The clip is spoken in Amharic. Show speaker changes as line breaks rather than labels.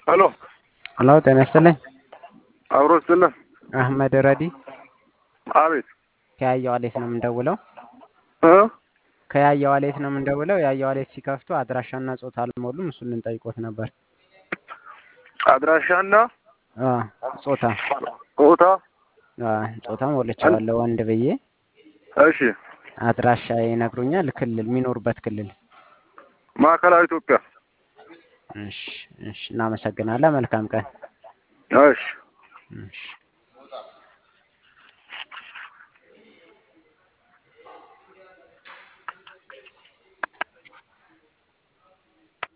ሄሎ
ሄሎ ጤና ይስጥልኝ።
አብሮ ስለ
አህመድ ረዲ
አቤት
ከያየው አሌት ነው የምንደውለው።
እ
ከያየው አሌት ነው የምንደውለው። ያየው አሌት ሲከፍቱ አድራሻና ጾታ አልሞሉም። እሱን ልንጠይቆት ነበር።
አድራሻና
አ ጾታ
ቦታ
አ ጾታ ሞልቼዋለሁ ወንድ ብዬ።
እሺ
አድራሻ ይነግሩኛል። ክልል የሚኖሩበት ክልል።
ማዕከላዊ ኢትዮጵያ
እሺ እሺ፣ እናመሰግናለን። መልካም ቀን።
እሺ
እሺ